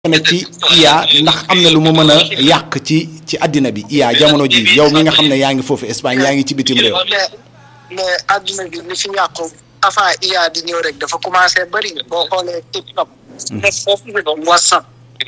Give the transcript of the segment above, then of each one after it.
tamit ci IA ndax am na lu mu mën a yàq ci ci àddina bi IA jamono ji yow mi nga xam ne yaa ngi foofu Espagne yaa ngi ci bitim réew. mais mais àdduna bi li fi yàqu avant IA di ñëw rek dafa commencé bëri boo xoolee TikTok. WhatsApp.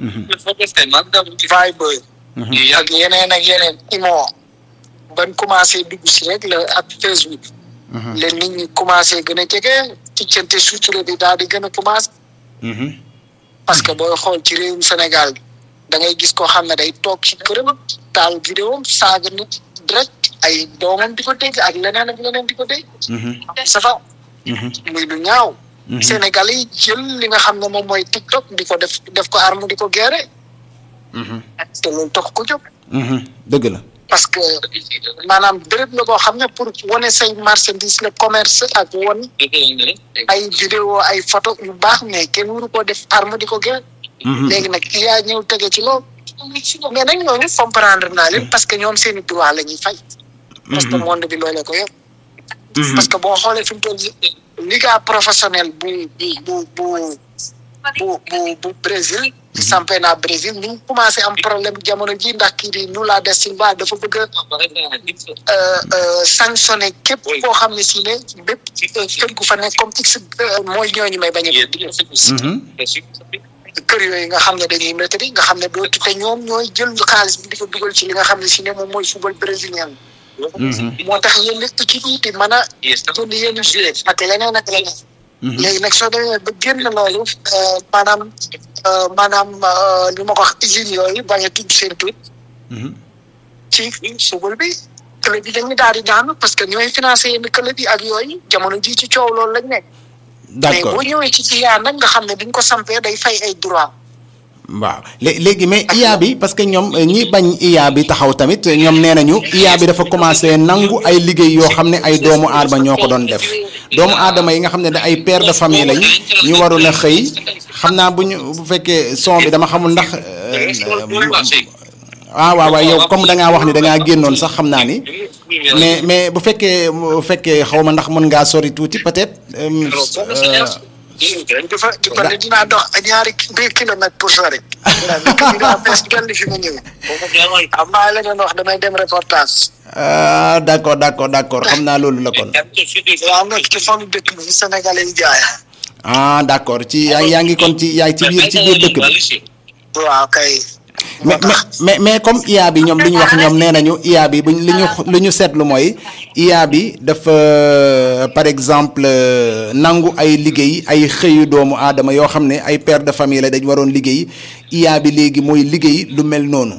Viber. ak yeneen ak yeneen Imo. ban commencé dugg si rek la ak Facebook. leen nit ñi commencé gën a jege ticcante sutura bi daal di gën a commencé. parce que booy xool ci réewum Sénégal da ngay gis koo xam ne day toog ci këram taal vidéo saaga nit direct ay doomam di ko dégg ak leneen ak leneen di ko dégg. ça va. muy lu ñaaw. Sénégal yi jël li nga xam ne moom mooy TikTok di ko def def ko arme di ko gérer. te loolu tax ko jóg. dëgg la. parce que maanaam béréb la boo xam ne pour wane say marchandise le commerce ak won ay vidéo ay photo yu baax mais kenn waru koo def arme di ko génn léegi nag yaa ñëw tege ci loolu mais nag ñooñu comprendre naa leen parce que ñoom seen i droit la ñuy fay parce que monde bi loolee ko yëpp parce que boo xoolee fi mu toll liga professionnel bu bu bu bu bu bu Brésil sampé naa Brésil ñu commencé am problème jamono ji ndax kii di Lula da Silva dafa bëgg a sanctionné képp koo xam ne si ne bépp kër gu fa nekk comme x mooy ñooñu may bañ a kër yooyu nga xam ne dañuy métti nga xam ne doo te ñoom ñooy jël xaalis bi di ko dugal ci li nga xam ne si ne moom mooy football brésilien moo tax yéen lépp ci bii di mën a jënd yenn joué ak leneen ak leneen léegi nag soo demee ba génn loolu maanaam maanaam li ma ko wax usines yooyu bañ a tudd seen tur ci football bi club yi dañuy daal di daanu parce que ñooy financé yenn club yi ak yooyu jamono ji ci coow loolu lañ nekk mais boo ñëwee ci IA nag nga xam ne duñ ko sampee day fay ay droit waaw léegi mais IA bi parce que ñoom ñi bañ IA bi taxaw tamit ñoom nee nañu IA bi dafa commencé nangu ay liggéey yoo xam ne ay doomu aadama ñoo ko doon def doomu aadama yi nga xam ne da ay père de famille lañ ñu waroon a xëy xam naa bu ñu bu fekkee son bi dama xamul ndax. ah waaw waaw yow comme da ngaa wax ni da ngaa génnoon sax xam naa ni mais mais bu fekkee bu fekkee xaw ma ndax mën ngaa sori tuuti peut-être. dafa dafa ne dinaa dox ñaari deux kilomètres pour sori. dinaa bes gàll fi ma ñëw. am naa la doon wax damay dem reportage. ah d' accord d' accord d' accord xam naa loolu la kon. waaw nekk ci fond dëkk bi Sénégalais yi jaay. ah d' accord ci yaa ngi kon ci yaa ngi ci biir ci biir dëkk bi. waaw kay. mais mais mais comme IA bi ñoom li ñu wax ñoom nee nañu IA bi buñ li ñu li ñu seetlu mooy IA bi dafa par exemple nangu ay liggéey ay xëyu doomu aadama yoo xam ne ay père de famille la dañ waroon liggéey IA bi léegi mooy liggéey lu mel noonu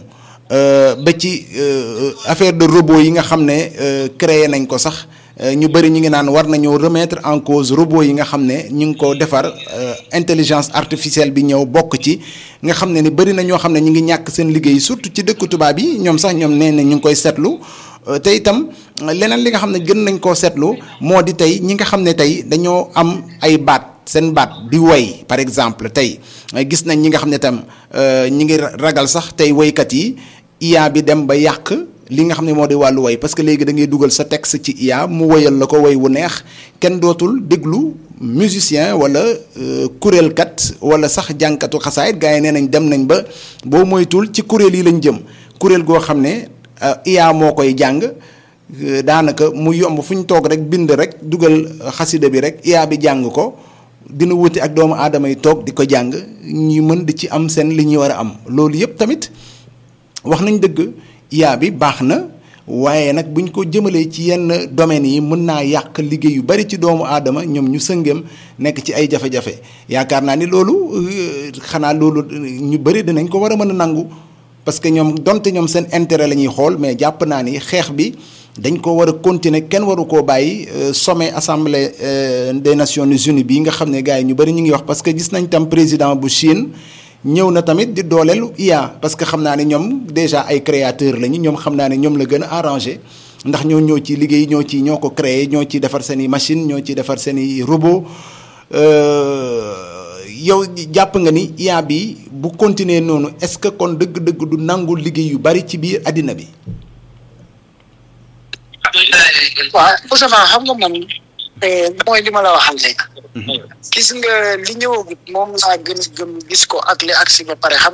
ba ci affaire de robot yi nga xam ne créé nañ ko sax ñu bëri ñu ngi naan war nañoo remettre en cause robot yi nga xam ne ñu ngi ko defar intelligence artificielle bi ñëw bokk ci nga xam ne ni bëri na ñoo xam ne ñu ngi ñàkk seen liggéey surtout ci dëkku tubaab yi ñoom sax ñoom nee na ñu ngi koy seetlu te itam leneen li nga xam ne gën nañ koo seetlu moo di tey ñi nga xam ne tey dañoo am ay baat seen baat di woy par exemple tey gis nañ ñi nga xam ne tam ñi ngi ragal sax tey woykat yi IA bi dem ba yàq li nga xam ne moo di wàllu woy parce que léegi da ngay dugal sa texte ci IA mu woyal la ko woy wu neex kenn dootul déglu musicien wala kuréelkat wala sax jànkatu xasaayit gars yi nee nañ dem nañ ba boo moytul ci kuréel yi lañ jëm kuréel goo xam ne IA moo koy jàng daanaka mu yomb fu ñu toog rek bind rek dugal xasida bi rek IA bi jàng ko dina wuti ak doomu aadama yi toog di ko jàng ñu mën di ci am seen li ñuy war a am loolu yëpp tamit wax nañ dëgg IA bi baax na waaye nag buñ ko jëmalee ci yenn domaines yi mën naa yàq liggéey yu bari ci doomu aadama ñoom ñu sëngem nekk ci ay jafe-jafe yaakaar naa ni loolu xanaa loolu ñu bari dinañ ko war a mën a nangu parce que ñoom donte ñoom seen intérêt la ñuy xool mais jàpp naa ni xeex bi dañ ko war a continuer kenn waru koo bàyyi sommet assemblée des nations unies bii nga xam ne gars yi ñu bari ñu ngi wax parce que gis nañ tam président bu Chine. ñëw na tamit di dooleelu IA parce que xam naa ne ñoom déjà ay créateur lañu ñoom xam naa ne ñoom la gën a arrangé ndax ñoo ñoo ci liggéey ñoo ci ñoo ko créé ñoo ci defar seen i machine ñoo ci defar seen i robot yow jàpp nga ni IA bi bu continuer noonu est-ce que kon dëgg-dëgg du nangu liggéey yu bari ci biir àddina bi. waaw Ousseynou xam nga man mooy li ma la waxal léegi gis nga li ñëwagut moom laa gën a gëm gis ko ak li agsi ba pare xam